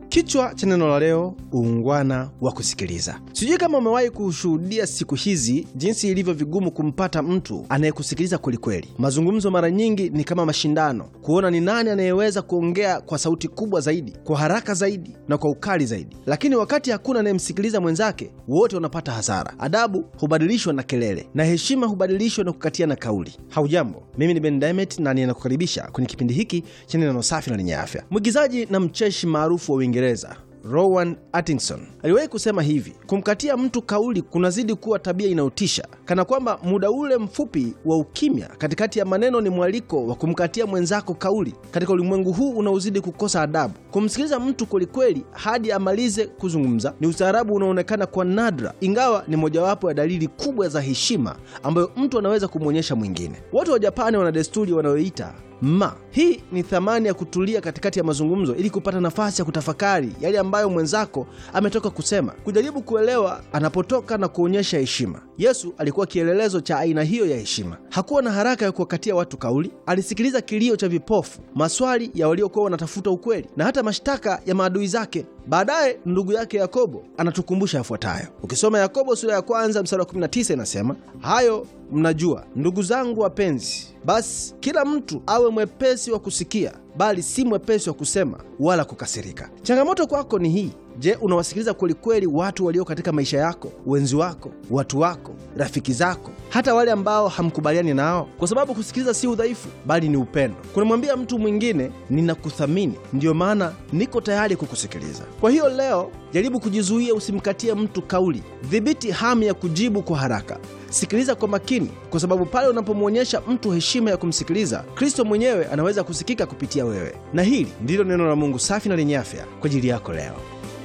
Kichwa cha neno la leo, uungwana wa kusikiliza. Sijui kama umewahi kushuhudia siku hizi jinsi ilivyo vigumu kumpata mtu anayekusikiliza kwelikweli. Mazungumzo mara nyingi ni kama mashindano, kuona ni nani anayeweza kuongea kwa sauti kubwa zaidi, kwa haraka zaidi na kwa ukali zaidi. Lakini wakati hakuna anayemsikiliza mwenzake, wote wanapata hasara. Adabu hubadilishwa na kelele na heshima hubadilishwa na kukatiana kauli. Haujambo, mimi ni Ben Diamond na ninakukaribisha kwenye kipindi hiki cha neno safi na lenye afya. Mwigizaji na mcheshi maarufu wa Uingereza Rowan Atkinson aliwahi kusema hivi: kumkatia mtu kauli kunazidi kuwa tabia inayotisha, kana kwamba muda ule mfupi wa ukimya katikati ya maneno ni mwaliko wa kumkatia mwenzako kauli. Katika ulimwengu huu unaozidi kukosa adabu, kumsikiliza mtu kwelikweli hadi amalize kuzungumza ni ustaarabu unaoonekana kwa nadra, ingawa ni mojawapo ya dalili kubwa za heshima ambayo mtu anaweza kumwonyesha mwingine. Watu wa Japani wana desturi wanayoita ma. Hii ni thamani ya kutulia katikati ya mazungumzo ili kupata nafasi ya kutafakari yale ambayo mwenzako ametoka kusema, kujaribu kuelewa anapotoka na kuonyesha heshima. Yesu alikuwa kielelezo cha aina hiyo ya heshima. Hakuwa na haraka ya kuwakatia watu kauli. Alisikiliza kilio cha vipofu, maswali ya waliokuwa wanatafuta ukweli, na hata mashtaka ya maadui zake. Baadaye ndugu yake Yakobo anatukumbusha yafuatayo. Ukisoma Yakobo sura ya kwanza mstari wa 19 inasema, hayo mnajua ndugu zangu wapenzi, basi kila mtu awe mwepesi wa kusikia, bali si mwepesi wa kusema wala kukasirika. Changamoto kwako ni hii: Je, unawasikiliza kwelikweli watu walio katika maisha yako, wenzi wako, watu wako, rafiki zako, hata wale ambao hamkubaliani nao? Kwa sababu kusikiliza si udhaifu, bali ni upendo. Kunamwambia mtu mwingine, ninakuthamini, ndiyo maana niko tayari kukusikiliza. Kwa hiyo leo jaribu kujizuia, usimkatie mtu kauli. Dhibiti hamu ya kujibu kwa haraka. Sikiliza kwa makini, kwa sababu pale unapomwonyesha mtu heshima ya kumsikiliza, Kristo mwenyewe anaweza kusikika kupitia wewe. Na hili ndilo neno la Mungu safi na lenye afya kwa ajili yako leo.